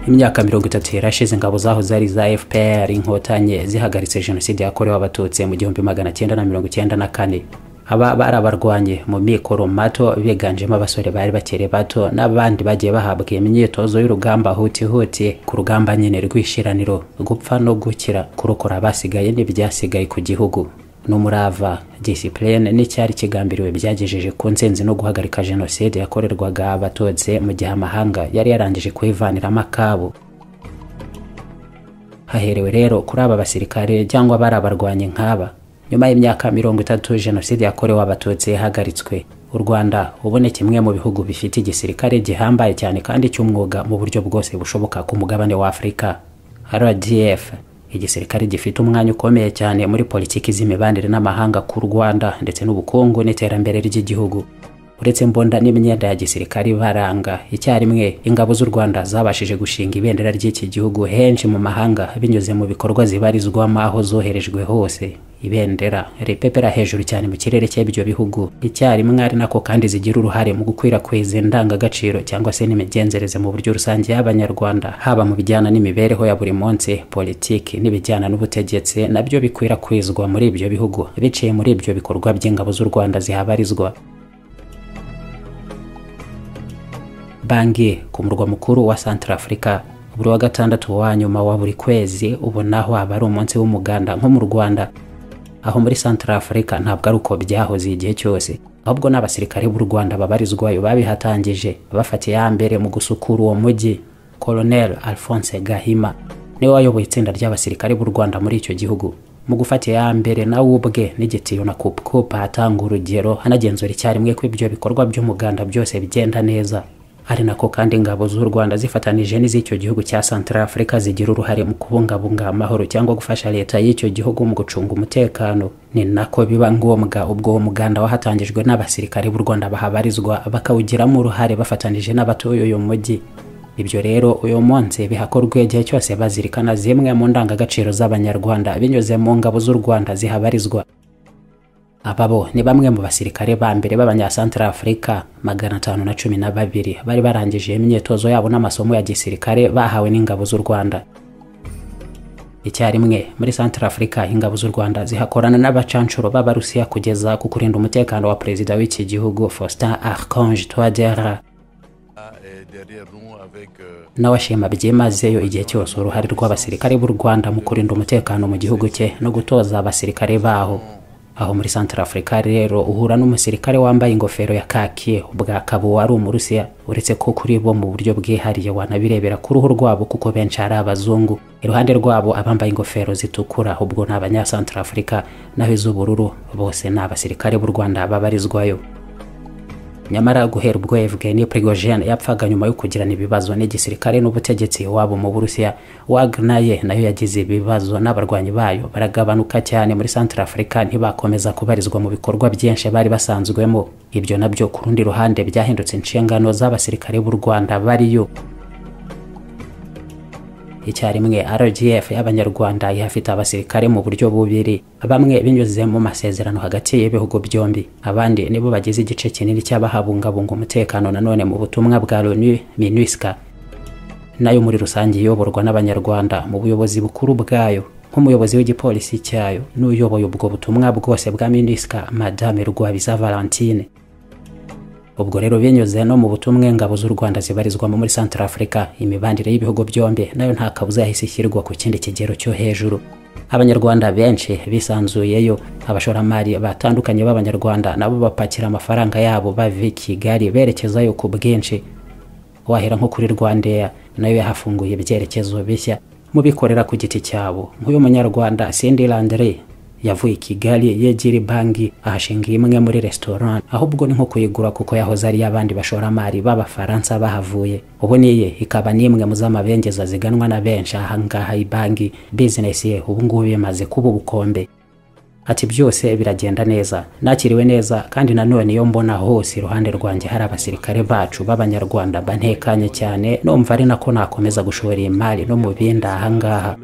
imyaka mirongo itatu yarashize ingabo zahoze ari za fpr inkotanyi zihagaritse jenoside yakorewe abatutsi mu gihumbi magana cyenda na mirongo icyenda na kane aba bari abarwanyi mu mikoro mato biganjemo abasore bari bakiri bato n'abandi bagiye bahabwa imyitozo y'urugamba hutihuti ku rugamba nyine rw'ishiraniro gupfa no gukira kurokora abasigaye n'ibyasigaye ku gihugu n'umurava disipurine n'icyari kigambiriwe byagejeje ku nsinzi no guhagarika jenoside yakorerwaga abatutsi mu gihe amahanga yari yarangije kuyivaniramo akabo haherewe rero kuri aba basirikare cyangwa bari abarwanyi nk'aba nyuma y'imyaka mirongo itatu jenoside yakorewe abatutsi yahagaritswe u rwanda ubu ni kimwe mu bihugu bifite igisirikare gihambaye cyane kandi cy'umwuga mu buryo bwose bushoboka ku mugabane wa afurika rdf igisirikare gifite umwanya ukomeye cyane muri politiki z'imibanire n'amahanga ku rwanda ndetse n'ubukungu n'iterambere ry'igihugu uretse mbonda n'imyenda ya gisirikare ibaranga icyarimwe ingabo z'u rwanda zabashije gushinga ibendera ry'iki gihugu henshi mu mahanga binyuze mu bikorwa zibarizwamo aho zoherejwe hose ibendera ripepera hejuru cyane mu kirere cy'ibyo bihugu icyarimwe ari nako kandi zigira uruhare mu gukwirakwiza indangagaciro cyangwa se n'imigenzereze mu buryo rusange y'abanyarwanda haba mu bijyana n'imibereho ya buri munsi politiki n'ibijyana n'ubutegetsi nabyo bikwirakwizwa muri ibyo bihugu biciye muri ibyo bikorwa by'ingabo z'u rwanda zihabarizwa banki ku murwa mukuru wa Centrafrica buri wa gatandatu wa nyuma wa buri kwezi ubonaho aba ari umunsi w'umuganda nko mu rwanda aho muri Centrafrica ntabwo ari uko byahoze igihe cyose ahubwo n'abasirikare b'u rwanda babarizwayo babihatangije bafatiye ya mbere mu gusukura uwo mujyi colonel alphonse gahima niwe wayoboye itsinda ry'abasirikare b'u rwanda muri icyo gihugu mu gufata iya mbere nawe ubwe n'igitiyo na kupukupa atanga urugero anagenzura icyarimwe ko ibyo bikorwa by'umuganda byose bigenda neza ari nako kandi ingabo z'u rwanda zifatanije n'iz'icyo gihugu cya santara afurika zigira uruhare mu kubungabunga amahoro cyangwa gufasha leta y'icyo gihugu mu gucunga umutekano ni nako biba ngombwa ubwo uwo muganda wahatangijwe n'abasirikare b'u rwanda bahabarizwa bakawugiramo uruhare bafatanije n'abatuye uyu mujyi ibyo rero uyu munsi bihakorwa igihe cyose bazirikana zimwe mu ndangagaciro z'abanyarwanda binyuze mu ngabo z'u rwanda zihabarizwa aba bo ni bamwe mu basirikare ba mbere b'abanyasantara afurika magana atanu na cumi na babiri bari barangije imyitozo yabo n'amasomo ya gisirikare bahawe n'ingabo z'u rwanda icyarimwe muri santara afurika ingabo z'u rwanda zihakorana n'abacanshuro b'abarusiya kugeza ku kurinda umutekano wa perezida w'iki gihugu faustin archange touadera n'abashima byimazeyo igihe cyose uruhare rw'abasirikare b'u rwanda mu kurinda umutekano mu gihugu cye no gutoza abasirikare baho aho muri santara afurika rero uhura n'umusirikare wambaye ingofero ya kaki bwa kabo wari umurusiya uretse ko kuri bo mu buryo bwihariye wanabirebera ku ruhu rwabo kuko benshi ari abazungu iruhande rwabo abambaye ingofero zitukura ubwo ni abanyasantara afurika naho iz'ubururu bose ni abasirikare b'u rwanda babarizwayo nyamara guhera ubwo Evgeny Prigozhin yapfaga nyuma yo kugirana ibibazo n'igisirikare n'ubutegetsi wabo mu Burusiya Wagner ye nayo yagize ibibazo n'abarwanyi bayo baragabanuka cyane muri Central Africa ntibakomeza kubarizwa mu bikorwa byinshi bari basanzwemo ibyo nabyo ku rundi ruhande byahindutse inshingano z'abasirikare b'u Rwanda bariyo icyarimwe RGF y'abanyarwanda ihafite abasirikare mu buryo bubiri bamwe binyuze mu masezerano hagati y'ibihugu byombi abandi nibo bagize igice kinini cy'abahabungabunga umutekano nanone mu butumwa bwa Loni MINUSCA nayo muri rusange iyoborwa n'abanyarwanda mu buyobozi bukuru bwayo nk'umuyobozi w'igipolisi cyayo n'uyoboye ubwo butumwa bwose bwa MINUSCA Madame Rwabiza Valentine ubwo rero binyuze no mu butumwe ingabo z'u rwanda zibarizwamo muri santara afurika imibanire y'ibihugu byombi nayo nta kabuza yahise ishyirwa ku kindi kigero cyo hejuru abanyarwanda benshi bisanzuyeyo abashoramari batandukanye b'abanyarwanda nabo bapakira amafaranga yabo bava i kigali berekezayo ku bwinshi wahera nko kuri rwandeya nayo yahafunguye ibyerekezo bishya mu bikorera ku giti cyabo nk'uyu munyarwanda sindi landire yavuye i kigali yegera banki ahashinga imwe muri resitora ahubwo ni nko kuyigura kuko yahoze ari iy'abandi bashoramari b'abafaransa bahavuye ubu niye ikaba n'imwe mu z'amabengeza ziganwa na benshi ahangaha banki bizinesi ye ubu ngubu imaze kuba ubukombe ati byose biragenda neza nakiriwe neza kandi nanone iyo mbona hose iruhande rwanjye hari abasirikare bacu b'abanyarwanda bantekanye cyane numva ari nako nakomeza gushora imari no mu bindi ahangaha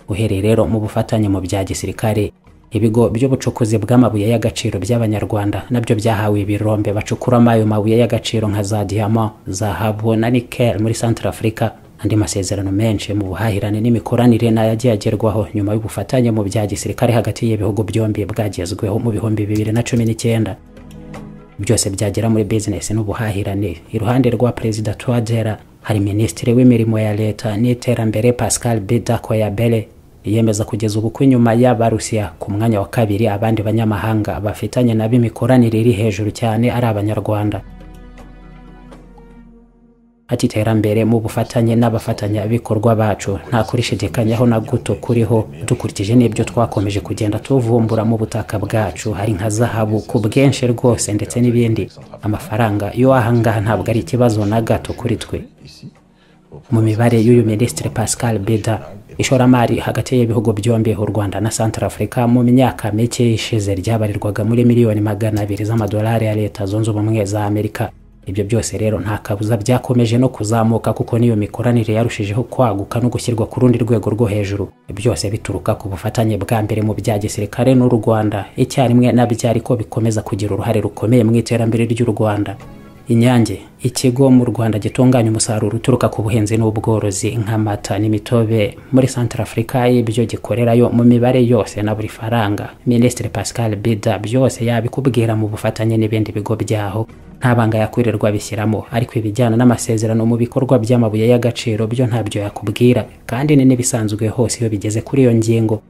uhereye rero mu bufatanye mu bya gisirikare ibigo by'ubucukuzi bw'amabuye y'agaciro by'abanyarwanda nabyo byahawe ibirombe bacukuramo ayo mabuye y'agaciro nka za diyama zahabu na nikel muri centre africa andi masezerano menshi mu buhahirane n'imikoranire nayo agiye agerwaho nyuma y'ubufatanye mu bya gisirikare hagati y'ibihugu byombi bwagezweho mu bihumbi bibiri na cumi n'icyenda byose byagera muri bizinesi n'ubuhahirane iruhande rwa perezida tuwadera hari minisitiri w'imirimo ya leta n'iterambere pascal bida koyabele yiyemeza kugeza ubu ko inyuma y'abarusiya ku mwanya wa kabiri abandi banyamahanga bafitanye nabo imikoranire iri hejuru cyane ari abanyarwanda ati iterambere mu bufatanye n'abafatanyabikorwa bacu nta kurishidikanyaho na guto kuriho dukurikije n'ibyo twakomeje kugenda tuvumbura mu butaka bwacu hari nka zahabu ku bwinshi rwose ndetse n'ibindi amafaranga yo ahangaha ntabwo ari ikibazo na gato kuri twe mu mibare y'uyu minisitiri pascal bida ishoramari hagati y'ibihugu byombi u rwanda na centre africa mu myaka mike ishize ryabarirwaga muri miliyoni magana abiri z'amadolari ya leta zunze ubumwe za amerika ibyo byose rero nta kabuza byakomeje no kuzamuka kuko n'iyo mikoranire yarushijeho kwaguka no gushyirwa ku rundi rwego rwo hejuru byose bituruka ku bufatanye bwa mbere mu bya gisirikare n'u rwanda icyarimwe nabyo ariko bikomeza kugira uruhare rukomeye mu iterambere ry'u rwanda inyange ikigo mu rwanda gitunganya umusaruro uturuka ku buhinzi n'ubworozi nk'amata n'imitobe muri centre africa ibyo gikorerayo mu mibare yose na buri faranga minisitiri pascal bida byose yabikubwira mu bufatanye n'ibindi bigo byaho nta banga yakwirirwa bishyiramo ariko ibijyana n'amasezerano mu bikorwa by'amabuye y'agaciro byo ntabyo yakubwira kandi ni n'ibisanzwe hose iyo bigeze kuri iyo ngingo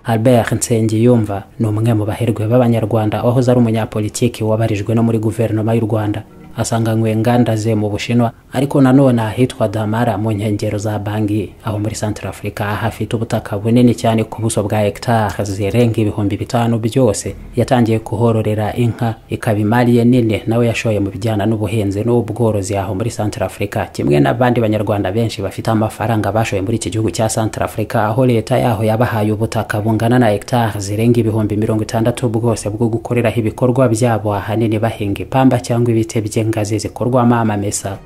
albert nsengiyumva ni umwe mu baherwe b'abanyarwanda wahoze ari umunyapolitiki wabarijwe no muri guverinoma y'u rwanda asanganywe inganda ze mu bushinwa ariko nanone ahitwa damara mu nkengero za bangi aho muri centre africa hafite ubutaka bunini cyane ku buso bwa hegitare zirenga ibihumbi bitanu byose yatangiye kuhororera inka ikaba imari ye nini nawe yashoye mu bijyana n'ubuhinzi n'ubworozi aho muri centre africa kimwe n'abandi banyarwanda benshi bafite amafaranga bashoye muri iki gihugu cya centre africa aho leta yaho yabahaye ubutaka bungana na hegitare zirenga ibihumbi mirongo itandatu bwose bwo gukoreraho ibikorwa byabo ahanini bahinga ipamba cyangwa ibiti bye ngazi zikorwamo amamesa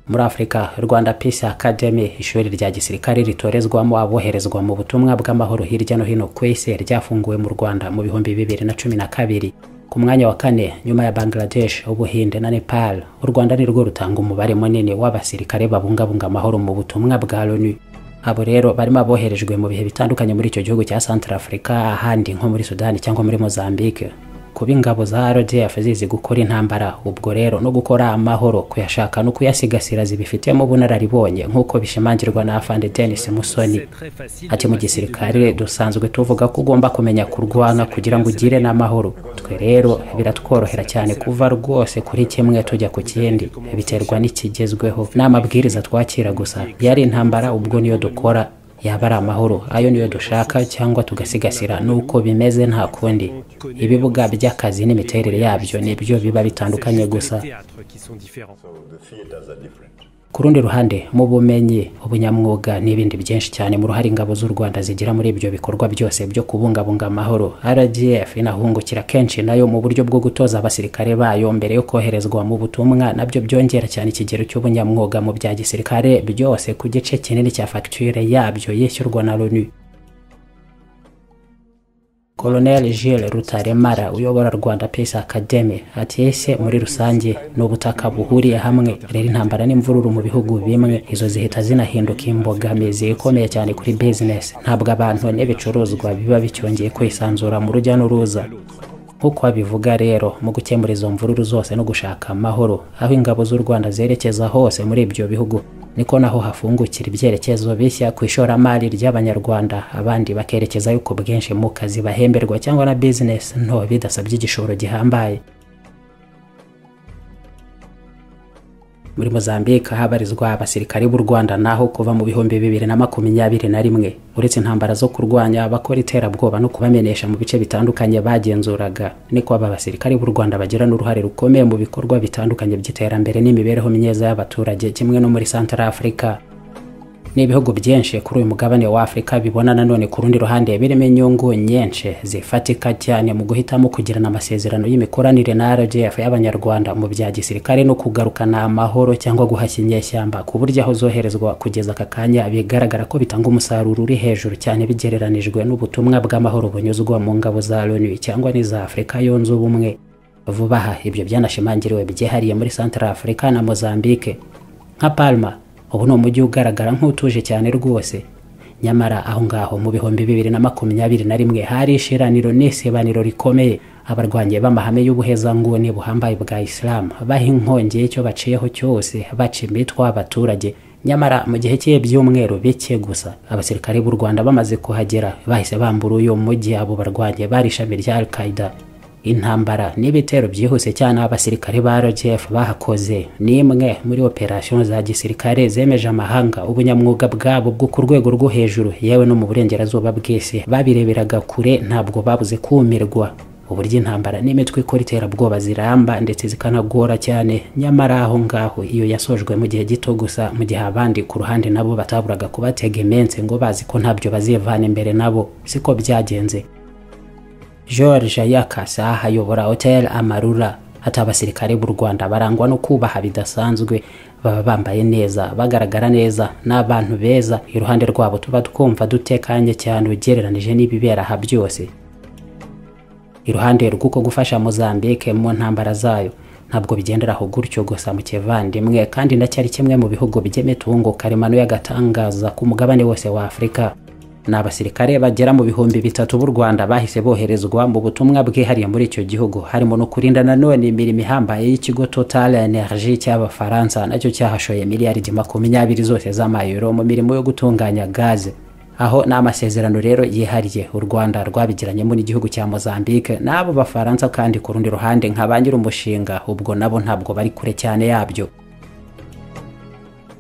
muri afurika rwanda peace academy ishuri rya gisirikare ritorezwamo aboherezwa mu butumwa bw'amahoro hirya no hino ku isi ryafunguwe mu rwanda mu bihumbi bibiri na cumi na kabiri ku mwanya wa kane nyuma ya bangladesh ubuhinde na nepal u rwanda nirwo rutanga umubare munini w'abasirikare babungabunga amahoro mu butumwa bwa loni abo rero barimo aboherejwe mu bihe bitandukanye muri icyo gihugu cya centre africa ahandi nko muri sudani cyangwa muri mozambique kuba ingabo za rdf zizi gukora intambara ubwo rero no gukora amahoro kuyashaka no kuyasigasira zibifitemo ubunararibonye nk'uko bishimangirwa na afande denis musoni ati mu gisirikare dusanzwe tuvuga ko ugomba kumenya kurwana kugira ngo ugire n'amahoro twe rero biratworohera cyane kuva rwose kuri kimwe tujya ku kindi biterwa n'ikigezweho n'amabwiriza twakira gusa yari intambara ubwo niyo dukora yaba ari amahoro ayo niyo dushaka cyangwa tugasigasira nuko bimeze nta kundi ibibuga by'akazi n'imiterere yabyo nibyo biba bitandukanye gusa ku rundi ruhande mu bumenyi ubunyamwuga n'ibindi byinshi cyane mu ruhare ingabo z'u rwanda zigira muri ibyo bikorwa byose byo kubungabunga amahoro rdf inahungukira kenshi nayo mu buryo bwo gutoza abasirikare bayo mbere yo koherezwa mu butumwa nabyo byongera cyane ikigero cy'ubunyamwuga mu bya gisirikare byose ku gice kinini cya fagitire yabyo yishyurwa na loni Colonel Gilles Rutaremara uyobora Rwanda Peace Academy ati ese muri rusange ni ubutaka buhuriye hamwe rero intambara n'imvururu mu bihugu bimwe izo zihita zinahinduka imbogamizi ikomeye cyane kuri business ntabwo abantu n'ibicuruzwa biba bicyongeye kwisanzura mu rujya n'uruza nk'uko babivuga rero mu gukemura izo mvururu zose no gushaka amahoro aho ingabo z'u Rwanda zerekeza hose muri ibyo bihugu niko naho hafungukira ibyerekezo bishya ku ishoramari ry'abanyarwanda abandi bakerekeza yuko bwinshi mu kazi bahemberwa cyangwa na bizinesi nto bidasabye igishoro gihambaye muri mozambique habarizwa abasirikari b'u rwanda naho kuva mu bihumbi bibiri na makumyabiri na rimwe uretse intambara zo kurwanya abakora iterabwoba no kubamenesha mu bice bitandukanye bagenzuraga niko aba basirikari b'u rwanda bagira n'uruhare rukomeye mu bikorwa bitandukanye by'iterambere n'imibereho myiza y'abaturage kimwe no muri centre africa n'ibihugu byinshi kuri uyu mugabane wa afurika bibona nanone ku rundi ruhande birimo inyungu nyinshi zifatika cyane mu guhitamo kugirana amasezerano y'imikoranire na rgf y'abanyarwanda mu bya gisirikare no kugarukana amahoro cyangwa guhashya inyeshyamba ku buryo aho zoherezwa kugeza aka kanya bigaragara ko bitanga umusaruro uri hejuru cyane bigereranijwe n'ubutumwa bw'amahoro bunyuzwa mu ngabo za loni cyangwa n'iza afurika yunze ubumwe vuba aha ibyo byanashimangiriwe byihariye muri santara afurika na mozambique nka palma ubu ni umujyi ugaragara nk'utuje cyane rwose nyamara aho ngaho mu bihumbi bibiri na makumyabiri na rimwe hari ishiraniro n'isebaniro rikomeye abarwanyi b'amahame y'ubuhezanguni buhambaye bwa isilamu baha inkongi y'icyo baciyeho cyose baca imitwa abaturage nyamara mu gihe cy'ibyumweru bike gusa abasirikare b'u rwanda bamaze kuhagera bahise bambura uyu mujyi abo barwanyi bari ishami rya al qaida intambara n'ibitero byihuse cyane abasirikare ba rgf bahakoze ni imwe muri operasiyo za gisirikare zemeje amahanga ubunyamwuga bwabo bwo ku rwego rwo hejuru yewe no mu burengerazuba bw'isi babireberaga kure ntabwo babuze kumirwa uburyo intambara n'imitwe ikora iterabwoba ziramba ndetse zikanagora cyane nyamara aho ngaho iyo yasojwe mu gihe gito gusa mu gihe abandi ku ruhande nabo bataburaga kubatega iminsi ngo bazi ko ntabyo bazivana imbere nabo siko byagenze george yakasa ayobora hotel amarura ati abasirikare b'u rwanda barangwa no kubaha bidasanzwe baba bambaye neza bagaragara neza ni abantu beza iruhande rwabo tuba twumva dutekanye cyane ugereranije n'ibibera aha byose iruhande rw'uko gufasha mozambique mu ntambara zayo ntabwo bigenderaho gutyo gusa mu kivandimwe kandi ndacyari kimwe mu bihugu by'imitungo karemano y'agatangaza ku mugabane wose wa afurika ni abasirikare bagera mu bihumbi bitatu b'u rwanda bahise boherezwa mu butumwa bwihariye muri icyo gihugu harimo no kurinda nanone imirimo ihambaye y'ikigo total energy cy'abafaransa nacyo cyahashoye miliyaridi makumyabiri zose z'amayero mu mirimo yo gutunganya gaze aho ni amasezerano rero yihariye u rwanda rwabigiranyemo n'igihugu cya mozambique n'abo bafaransa kandi ku rundi ruhande nka ba nyir'umushinga ubwo nabo ntabwo bari kure cyane yabyo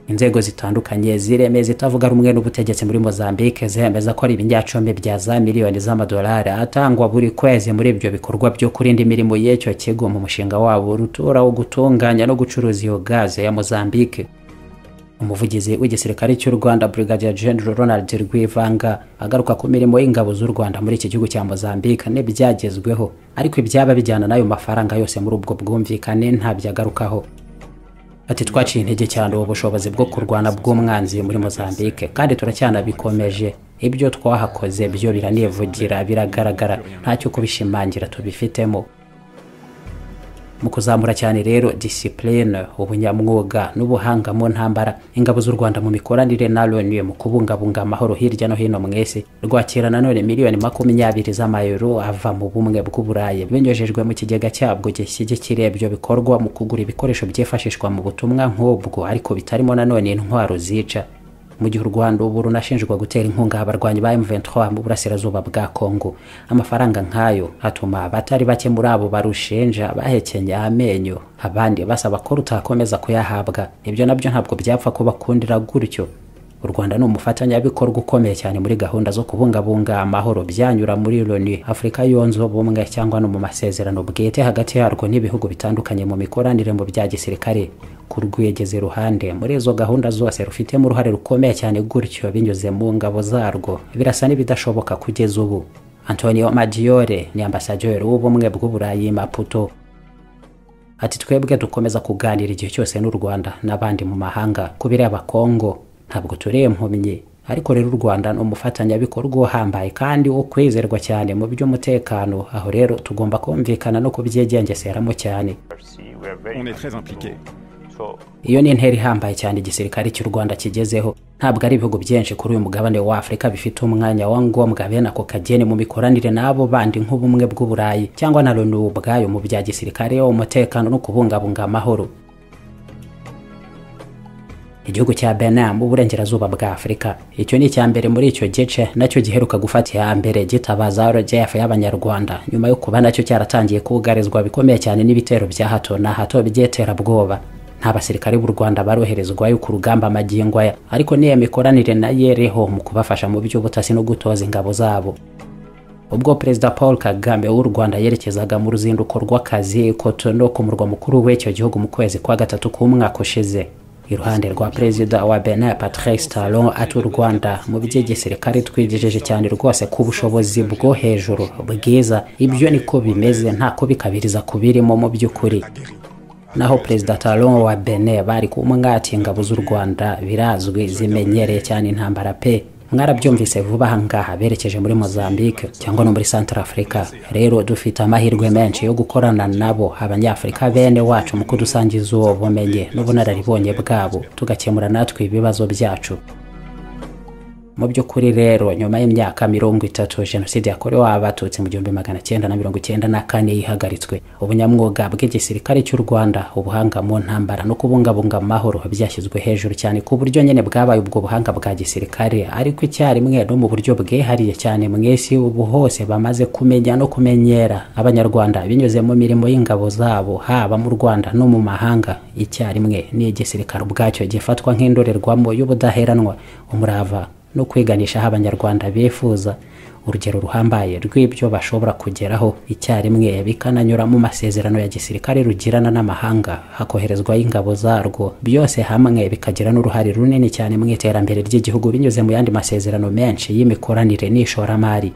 inzego zitandukanye ziremeza itavuga rumwe n'ubutegetsi muri mozambique zemeza ko ari ibinyacumi bya za miliyoni z'amadolari atangwa buri kwezi muri ibyo bikorwa byo kurinda imirimo y'icyo kigo mu mushinga wabo rutura wo gutunganya no gucuruza iyo gaze ya mozambique umuvugizi w'igisirikare cy'u rwanda brigadier general ronald rwivanga agaruka ku mirimo y'ingabo z'u rwanda muri iki gihugu cya mozambique n'ibyagezweho ariko ibyaba bijyana n'ayo mafaranga yose muri ubwo bwumvikane ntabyagarukaho ati twaciye intege cyane ubu bushobozi bwo kurwana bw'umwanzi muri mozambique kandi turacyanabikomeje ibyo twahakoze byo biranivugira biragaragara ntacyo kubishimangira tubifitemo mu kuzamura cyane rero disipurine ubunyamwuga n'ubuhanga mu ntambara ingabo z'u rwanda mu mikoranire na loni mu kubungabunga amahoro hirya no hino mu isi rwakira nanone miliyoni makumyabiri z'amayero ava mu bumwe bw'uburayi binyujijwe mu kigega cyabwo gishyigikira ibyo bikorwa mu kugura ibikoresho byifashishwa mu butumwa nk'ubwo ariko bitarimo nanone intwaro zica mu gihe u rwanda ubu runashinjwa gutera inkunga abarwanyi ba M23 mu burasirazuba bwa Kongo amafaranga nk'ayo atuma abatari bake muri abo barushinja bahekenya amenyo abandi basaba ko rutakomeza kuyahabwa ibyo nabyo ntabwo byapfa kubakundira gutyo u rwanda ni umufatanyabikorwa ukomeye cyane muri gahunda zo kubungabunga amahoro byanyura muri loni afurika yunze ubumwe cyangwa no mu masezerano bwite hagati yarwo n'ibihugu bitandukanye mu mikoranire mu bya gisirikare kurwegeze iruhande muri izo gahunda zose rufitemo uruhare rukomeye cyane gutyo binyuze mu ngabo zarwo birasa n'ibidashoboka kugeza ubu antonio maggiore ni ambasaderi w'ubumwe bw'uburayi maputo ati twebwe dukomeza kuganira igihe cyose n'u rwanda n'abandi mu mahanga ku bireba kongo ntabwo turi impumyi ariko rero u rwanda ni umufatanyabikorwa uhambaye kandi wo kwizerwa cyane mu by'umutekano aho rero tugomba kumvikana no kubyigengeseramo cyane iyo ni intera ihambaye cyane igisirikare cy'u rwanda kigezeho ntabwo ari ibihugu byinshi kuri uyu mugabane wa afurika bifite umwanya wa ngombwa bene ako kageni mu mikoranire n'abo bandi nk'ubumwe bw'uburayi cyangwa na loni ubwayo mu bya gisirikare umutekano no kubungabunga amahoro igihugu cya Benin mu burengerazuba bwa Afurika icyo ni icya mbere muri icyo gice nacyo giheruka gufata iya mbere gitabaza RGF y'abanyarwanda nyuma yo kuba nacyo cyaratangiye kugarizwa bikomeye cyane n'ibitero bya hato na hato by'iterabwoba nta basirikare b'u rwanda baroherezwayo ku rugamba magingo aya ariko n'iyo mikoranire nayo iriho mu kubafasha mu by'ubutasi no gutoza ingabo zabo ubwo perezida paul kagame w'u rwanda yerekezaga mu ruzinduko rw'akazi kotono ku murwa mukuru w'icyo gihugu mu kwezi kwa gatatu k'umwaka ushize iruhande rwa perezida wa benin patrice talon ati u rwanda mu by'igisirikare twigejeje cyane rwose ku bushobozi bwo hejuru bwiza ibyo niko bimeze nta kubikabiriza kubirimo mu by'ukuri naho perezida talon wa benin bari kumwati ingabo z'u rwanda birazwi zimenyereye cyane intambara pe mwarabyumvise vuba aha ngaha berekeje muri mozambique cyangwa no muri santarafurika rero dufite amahirwe menshi yo gukorana nabo abanyafurika bene wacu mu kudusangiza uwo bumenyi n'ubunararibonye bwabo tugakemura natwe ibibazo byacu mu by'ukuri rero nyuma y'imyaka mirongo itatu jenoside yakorewe abatutsi mu gihumbi magana cyenda na mirongo cyenda na kane yihagaritswe ubunyamwuga bw'igisirikare cy'u rwanda ubuhanga mu ntambara no kubungabunga amahoro byashyizwe hejuru cyane ku buryo nyine bwabaye ubwo buhanga bwa gisirikare ariko icyarimwe no mu buryo bwihariye cyane mwese ubu hose bamaze kumenya no kumenyera abanyarwanda binyuze mu mirimo y'ingabo zabo haba mu rwanda no mu mahanga icyarimwe ni igisirikare ubwacyo gifatwa nk'indorerwamo y'ubudaheranwa umurava no kwiganisha aho abanyarwanda bifuza urugero ruhambaye rw'ibyo bashobora kugeraho icyarimwe bikananyura mu masezerano ya gisirikare rugirana n'amahanga hakoherezwaho ingabo zarwo byose hamwe bikagira n'uruhare runini cyane mu iterambere ry'igihugu binyuze mu yandi masezerano menshi y'imikoranire n'ishoramari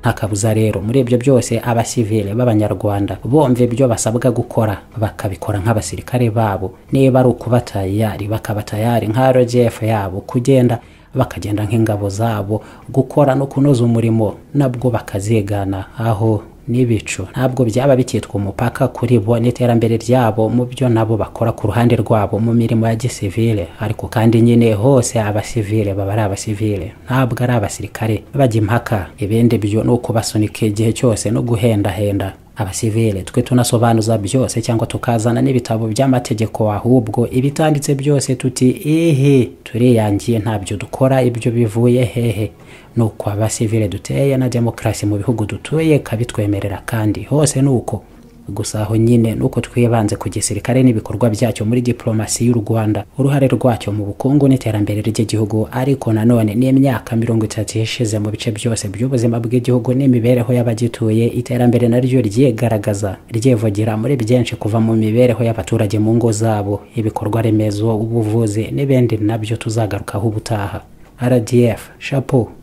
nta kabuza rero muri ibyo byose abasivile b'abanyarwanda bomva ibyo basabwa gukora bakabikora nk'abasirikare babo niba ari ukubatayari bakaba tayari nka rgf yabo kugenda bakagenda nk'ingabo zabo gukora no kunoza umurimo nabwo bakazigana aho n'ibicu ntabwo byaba bikitwa umupaka kuri bo n'iterambere ryabo mu byo nabo bakora ku ruhande rwabo mu mirimo ya gisivile ariko kandi nyine hose abasivile baba ari abasivile ntabwo ari abasirikare bajya impaka ibindi byo ni ukubasunika igihe cyose no guhendahenda abasivile twe tunasobanuza byose cyangwa tukazana n'ibitabo by'amategeko ahubwo ibitanditse byose tuti ehe turiyangiye ntabyo dukora ibyo bivuye hehe ni uko abasivile duteye na demokarasi mu bihugu dutuye kabitwemerera kandi hose ni uko gusa aho nyine nuko twibanze ku gisirikare n'ibikorwa byacyo muri diplomasi y'u Rwanda uruhare rwacyo mu bukungu n'iterambere ry'igihugu ariko nanone n'imyaka mirongo itatu yashize mu bice byose by'ubuzima bw'igihugu n'imibereho y'abagituye iterambere naryo ryigaragaza ryivugira muri byinshi kuva mu mibereho y'abaturage mu ngo zabo ibikorwa remezo ubuvuzi n'ibindi nabyo tuzagarukaho ubutaha rdf chapeau